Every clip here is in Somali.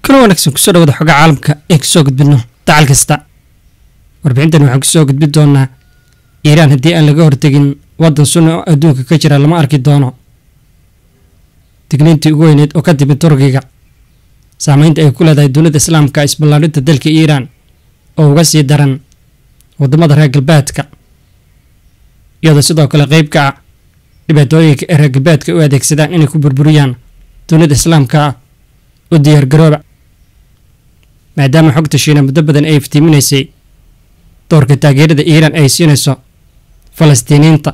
kala wanaagsan kusoo dhawada xoga caalamka ee kasoo gudbino dacal kasta warbixintan waxaan kusoo gudbi doonaa iiraan haddii aan laga hortegin waddan sunni oo adduunka ka jira lama arki doono digniintii ugu weyneed oo ka timid turkiga saameynta ay ku leedahay dunida islaamka isballaarinta dalka iiraan oo uga sii daran waddamada reer galbeedka iyadoo sidoo kale qeyb ka ah dhibaatooyinka ee reer galbeedka u adeegsadaan inay ku burburiyaan dunida islaamka ah u diyaargarooba maadaama xogta shiina muddo badan ay iftiiminaysay doorka taageerada iiraan ay siinayso falastiiniyiinta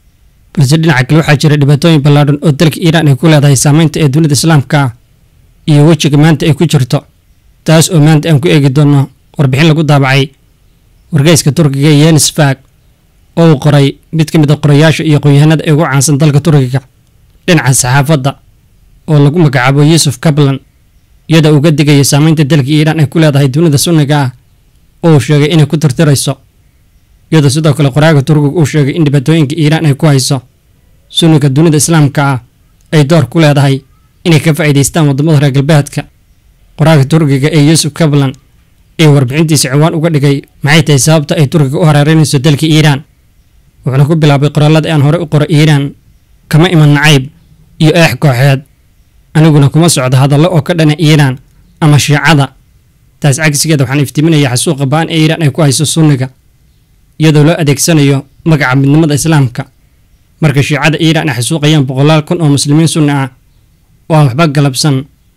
balse dhinaca kale waxaa jira dhibaatooyin ballaadhan oo dalka iiraan ay ku leedahay saameynta ee dunida islaamka ah iyo wejiga maanta ay ku jirto taas oo maanta aan ku eegi doonno warbixin lagu daabacay wargeyska turkiga yenis fag oo uu qoray mid ka mid a qorayaasha iyo qoyahanada ee ugu caansan dalka turkiga dhinaca saxaafadda oo lagu magacaabo yuusuf kablan iyadoo uga digaya saameynta dalka iiraan ay ku leedahay dunida sunniga ah oo uu sheegay inay ku tirtirayso iyadoo sidoo kale qoraaga turkiga uu sheegay in dhibaatooyinka iiraan ay ku hayso sunniga dunida islaamka ah ay door ku leedahay inay ka faa'iidaystaan waddamada reer galbeedka qoraaga turkiga ee yuusuf kablan ee warbixintiisa ciwaan uga dhigay maxay tahay sababta ay turkiga u hareereynayso dalka iiraan wuxuuna ku bilaabay qoraalada aan horey u qoro iiraan kama iman nacayb iyo eex kooxeed aniguna kuma socdo hadallo oo ka dhana iiraan ama shiicada taas cagsigeeda waxaan iftiiminayaa xasuuqa ba-an ee iiraan ay ku hayso sunniga iyadoo loo adeegsanayo magaca midnimada islaamka marka shiicada iiraan ay xasuuqayaan boqolaal kun oo muslimiin sunni ah oo aan waxba galabsan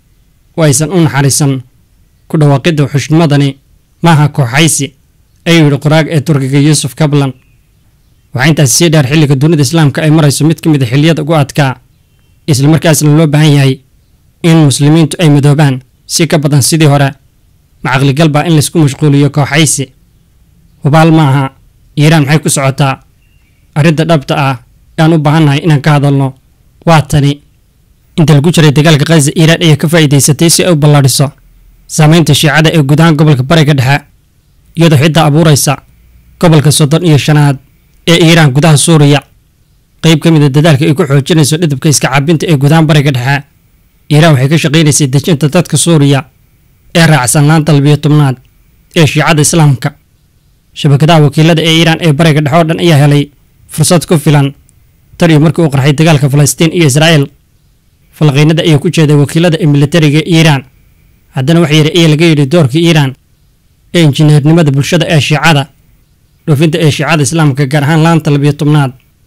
oo aysan u naxariisan ku dhawaaqidda xushnimadani maaha kooxaysi ayuu yidhi qoraaga ee turkiga yuusuf kablan waxaa intaas sii dheer xilliga dunida islaamka ay marayso mid ka mid a xilliyada ugu adkaa islamarkaasna loo baahan yahay in muslimiintu ay midoobaan si ka badan sidii hore macaqligal baa in laysku mashquuliyo kooxaysi hubaal ma aha iiraan maxay ku socotaa arrinta dhabta ah aan u baahannahay inaan ka hadalno waa tani inta lagu jiray dagaalka khaza iiraan ayaa ka faa'iidaysatay si ay u ballaadhiso saameynta shiicada ee guud ahaan gobolka bariga dhexe iyadoo xitaa abuuraysa gobolka soddon iyo shanaad ee iiraan gudaha suuriya qayb ka mid a dadaalka ay ku xoojinayso dhidabka iska caabinta ee gudahaan bariga dhexe iiraan waxay ka shaqaynaysay dejinta dadka suuriya ee raacsan laanta labiyo tobnaad ee shiicada islaamka shabakadaha wakiilada ee iiraan ee bariga dhexe oo dhan ayaa helay fursad ku filan tar iyo markii uu qarxay dagaalka falastiin iyo israa'el falqiinada ayaa ku jeeday wakiilada ee militariga iiraan haddana wax yar ayaa laga yidhi doorka iiraan ee injineernimada bulshada ee shiicada dhoofinta ee shiicada islaamka gaar ahaan laanta labiyo tobnaad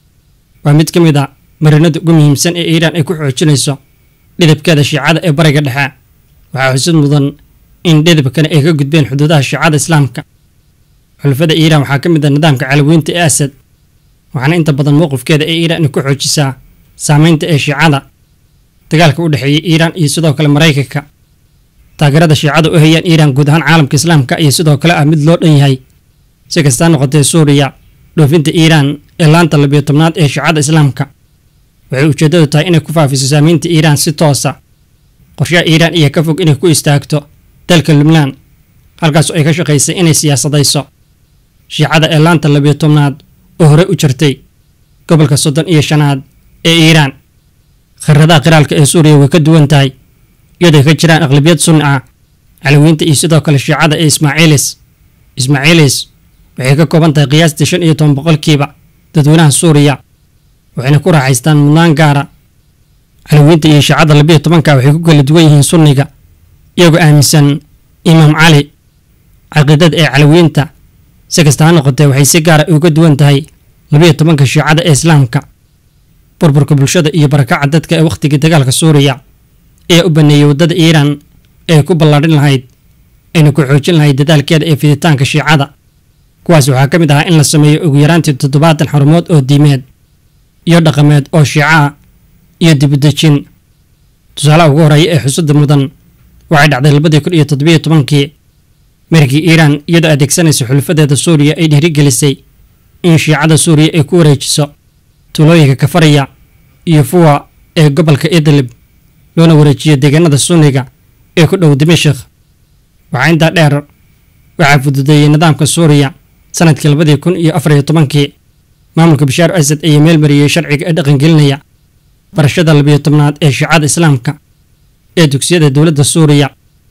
waa mid ka mid a marinada ugu muhiimsan ee iiraan ay ku xoojinayso dhidabkeeda shiicada ee bariga dhexe waxaa xusid mudan in dhidabkani ay ka gudbeen xuduudaha shiicada islaamka xulafada iiraan waxaa ka mid a nidaamka calawiinta ee asad waxaana inta badan mowqifkeeda ee iiraan ay ku xoojisaa saameynta ee shiicada dagaalka u dhexeeya iiraan iyo sidoo kale maraykanka taageerada shiicada u hayaan iiraan guud ahaan caalamka islaamka iyo sidoo kale ah mid loo dhan yahay si kastaa noqotee suuriya dhoofinta iiraan ee laanta labiyo tobnaad ee shiicada islaamka waxay ujeeddadu tahay inay ku faafiso saameynta iiraan si toosa qorshaha iiraan ayaa ka fog inay ku istaagto dalka lubnaan halkaas oo ay ka shaqaysay inay siyaasadayso shiicada ee laanta labiyo tobnaad oo horey u jirtay gobolka soddon iyo shanaad ee iiraan khiradaha qiraalka ee suuriya way ka duwan tahay iyadoo ka jiraan aqlabiyad sunni ah calawiinta iyo sidoo kale shiicada ee ismaaciilis ismaaciilis waxay ka kooban tahay qiyaastii shan iyo toban boqolkiiba dadweynaha suuriya waxayna ku raaxaystaan mudnaan gaara calawiinta iyo shiicada labiyo tobanka waxay ku kala duwan yihiin sunniga iyagoo aaminsan imaam cali caqiidada ee calawiinta si kasta ha noqotee waxay si gaara uga duwan tahay labiyo tobanka shiicada ee islaamka burburka bulshada iyo barakaca dadka ee wakhtigii dagaalka suuriya ee u baneeyey waddada iiraan ee ku ballaadhin lahayd ayna ku xoojin lahayd dadaalkeeda ee fiditaanka shiicada kuwaas waxaa ka mid ahaa in la sameeyo ugu yaraantii toddobaatan xarumood oo diimeed iyo dhaqameed oo shiico ah iyo dibudejin tusaalaha ugu horeeya ee xusudda mudan waxay dhacday labadii kun iyo toddobiyo tobankii markii iiraan iyadoo adeegsanaysa xulafadeeda suuriya ay dhiirigelisay in shiicada suuriya ay ku wareejiso tuulooyinka kafariya iyo fuwa ee gobolka idlib loona wareejiyo deegaanada sunniga ee ku dhow dimashik waxaa intaa dheer waxaa fududeeyey nidaamka suuriya sanadkii labadii kun iyo afar iyo tobankii maamulka bashaar asad ayaa meelmariyey sharciga ee dhaqangelinaya barashada labiyo tobnaad ee shiicada islaamka ee dugsiyada dowladda suuriya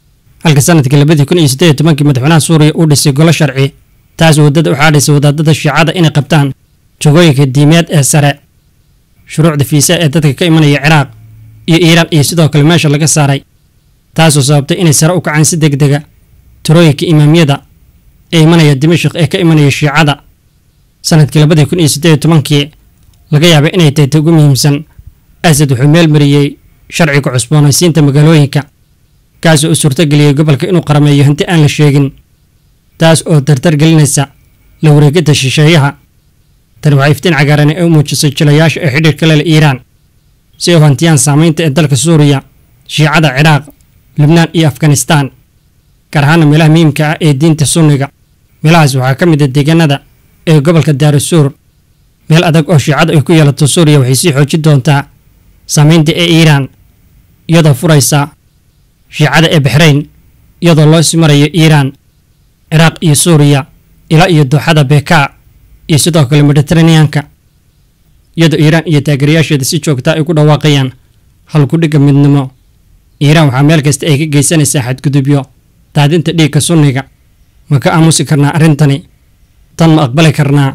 halka sanadkii labadii kun iyo siddeed iyo tobankii madaxweynaha suuriya uu dhisay golo sharci taas waddada u xaadhaysay wadaadada shiicada inay qabtaan jogooyinka diimeed ee sare shuruucda fiisa ee dadka ka imanaya ciraaq iyo iiraan iyo sidoo kale meesha laga saaray taasoo sababtay inay sare u kacaan si deg dega tirooyinka imaamyada ee imanaya dimashik ee ka imanaya shiicada sanadkii labadii kun iyo siddeed iyo tobankii laga yaabay inay tahay ta ugu muhiimsan asad wuxuu meel mariyey sharciga cusboonaysiinta magaalooyinka kaasoo u suurtogeliyey gobolka inuu qarameeyo hanti aan la sheegin taas oo dardar gelinaysa la wareegidda shisheeyaha tani waxay iftiin cagaaran ee u muujisay jilayaasha ee xidhiirka lele iiraan si ay u hantiyaan saamaynta ee dalka suuriya shiicada ciraaq lubnaan iyo afganistaan gaar ahaana meelaha muhiimka ah ee diinta sunniga meelahaas waxaa ka mid a deegaanada ee gobolka daarasuur meel adag oo shiicada ay ku yeelato suuriya waxay sii xoojin doontaa saamaynta ee iiraan iyadoo furaysa shiicada ee baxrayn iyadoo loo sii marayo iiraan ciraaq iyo suuriya ilaa iyo dooxada bekaa iyo sidoo kale mediteraneanka iyadoo iiraan iyo taageerayaasheeda si joogta ay ku dhawaaqayaan halkudhigga midnimo iiraan waxaa meel kasta ay ka geysanaysaa xadgudubyo daadinta dhiigga sunniga ma ka aamusi karnaa arrintani tan ma aqbali karnaa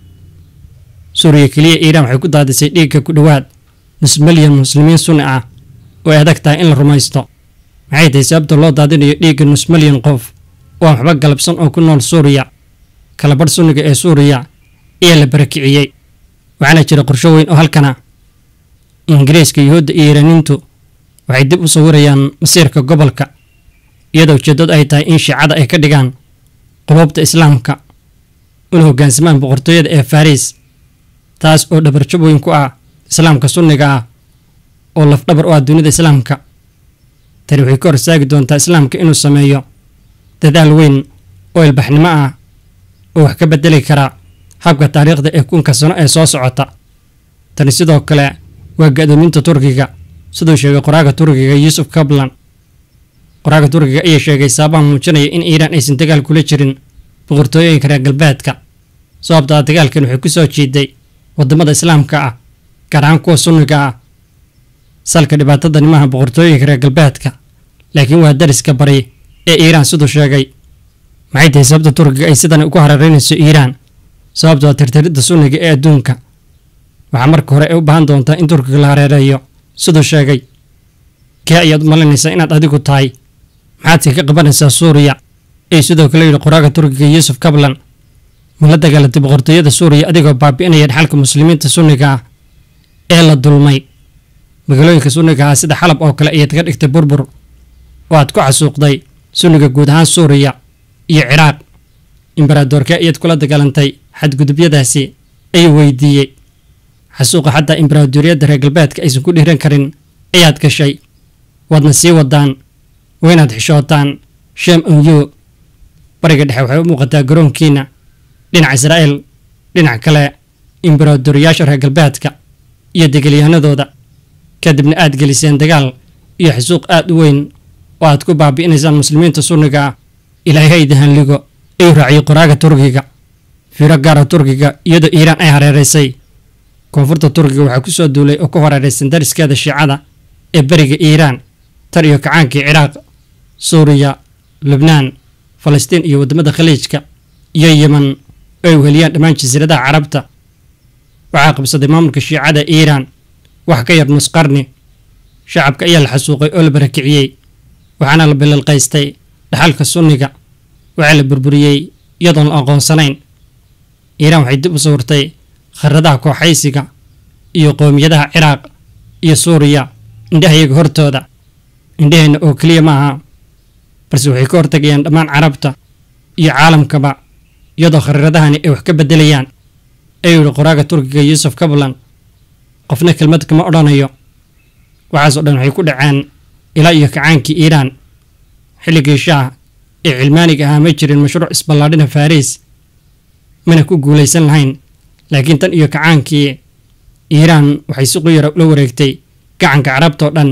suuriya keliya iiraan waxay ku daadisay dhiigga ku dhowaad nus milyan muslimiin sunni ah oo ay adag tahay in la rumaysto maxay tahay sababta loo daadinayo dhiigga nus milyan qof oo aan waxba galabsan oo ku nool suuriya kalabadh sunniga ee suuriya ayaa la barakiciyey waxaana jira qorsho weyn oo halkana ingiriiska yuhuudda iyo iiraaniintu waxay dib u sawirayaan masiirka gobolka iyadoo ujeeddadu ay tahay in shiicada ay ka dhigaan quluubta islaamka una hoggaansamaan boqortooyada ee fariis taas oo dhabarjab weyn ku ah islaamka sunniga ah oo lafdhabar u ah dunida islaamka tani waxay ka hor istaagi doontaa islaamka inuu sameeyo dadaal weyn oo ilbaxnimo ah oo wax ka bedeli kara habka taariikhda ee kunka sano ee soo socota tani sidoo kale waa ga-doominta turkiga siduu sheegay qoraaga turkiga yuusuf kablan qoraaga turkiga ayaa sheegay saabaha muujinaya in iiraan aysan dagaal kula jirin boqortooyooyinka reer galbeedka sababtaa dagaalkan waxay ku soo jiiday waddamada islaamka ah gaar ahaan kuwa sunniga ah salka dhibaatadani maaha boqortooyinka reer galbeedka laakiin waa dariska bari ee iiraan siduu sheegay maxay tahay sababta turkiga ay sidan ugu hareeraynayso iiraan sababto waa tirtiridda sunniga ee adduunka waxaa marka hore ay u baahan doontaa in turkiga la hareereeyo siduu sheegay kee ayaad u malinaysaa inaad adigu tahay maxaadse ka qabanaysaa suuriya ay sidoo kale yidhi qoraaga turkiga yuusuf kablan ma la dagaalatay boqortooyada suuriya adigoo baabi'inaya dhaxalka muslimiinta sunniga ah ee la dulmay magaalooyinka sunniga ah sida xalab oo kale ayaad ka dhigtay burbur oo aad ku xasuuqday sunniga guud ahaan suuriya iyo ciraaq imbaradoorkee ayaad kula dagaalantay xadgudubyadaasi ayuu weydiiyey xasuuqa xataa imbaraadoriyadda reer galbeedka aysan ku dhiiran karin ayaad gashay waadna sii wadaan waa inaad xishootaan shem onyu bariga dhexe waxay u muuqataa garoonkiina dhinaca israa'el dhinac kale imbaraadoriyaasha reer galbeedka iyo degelyahanadooda kadibna aad geliseen dagaal iyo xasuuq aad u weyn oo aad ku baabi'inaysaan muslimiinta sunniga ah ilaahay idin halligo ayuu raaciyey qoraaga turkiga fiiro gaara turkiga iyadoo iiraan ay hareeraysay koonfurta turkiga waxaa ku soo duulay oo ku hareeraysan dariskeeda shiicada ee beriga iiraan tar iyo kacaankii ciraaq suuriya lubnaan falastiin iyo waddamada khaliijka iyo yeman oo ay uheliyaan dhammaan jasiiradaha carabta waxaa qabsaday maamulka shiicada iiraan wax ka yar nus qarni shacabka ayaa la xasuuqay oo la barakiciyey waxaana la bilalqaystay dhaxalka sunniga waxaa la burburiyey iyadoon la aqoonsanayn iiraan waxay dib u sawirtay kharadaha kooxaysiga iyo qowmiyadaha ciraaq iyo suuriya indhahayaga hortooda indhaheenna oo keliya ma aha balse waxay ka hortagayaan dhammaan carabta iyo caalamkaba iyadoo khariiradahani ay wax ka beddelayaan ayuu yihi qoraaga turkiga yuusuf kablan qofna kelmad kama odhanayo waxaasoo dhan waxay ku dhaceen ilaa iyo kacaankii iiraan xilligii shaah ee cilmaaniga ahaa ma jirin mashruuc isballaadhina fariis mana ku guulaysan lahayn laakiin tan iyo kacaankii iiraan waxay si quyara ula wareegtay gacanka carabtao dhan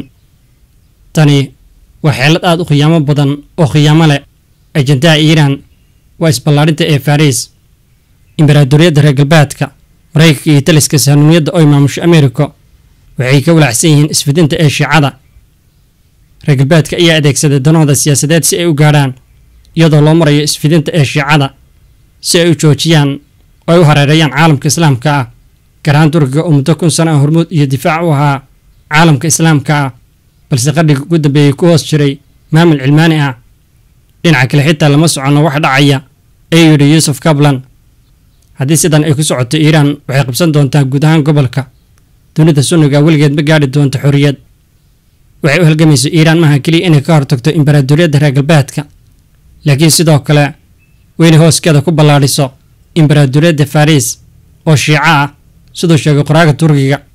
tani waa xeelad aad u khiyaamo badan oo khiyaamo leh ajandaha iiraan waa isballaadhinta ee fariis imbaraadoriyadda reer galbeedka maraykanka iyo taliska sahanumiyadda oo imaamusho americo waxay ka walaacsan yihiin isfidinta ee shiicada reer galbeedka ayaa adeegsaday danahooda siyaasadeed si ay u gaadhaan iyadoo loo marayo isfidinta ee shiicada si ay u joojiyaan oo ay u hareereeyaan caalamka islaamka ah gaar ahaan turkiga oo muddo kun sano ah hormuud iyo difaac u ahaa caalamka islaamka ah balse qadhiga ugu dambeeyey ku hoos jiray maamul cilmaani ah dhinaca kale xitaa lama soconno wax dhacaya ayuu yidhi yuusuf kablan haddii sidan ay ku socoto iiraan waxay qabsan doontaa guud ahaan gobolka dunida sunniga weligeed ma gaadhi doonto xorriyad waxay u halgamayso iiraan maaha keliya inay ka hortagto imbaraadoriyadda reer galbeedka laakiin sidoo kale weynay hooskeeda ku ballaadhiso imbaraadoriyadda fariis oo shiico ah siduu sheegay qoraaga turkiga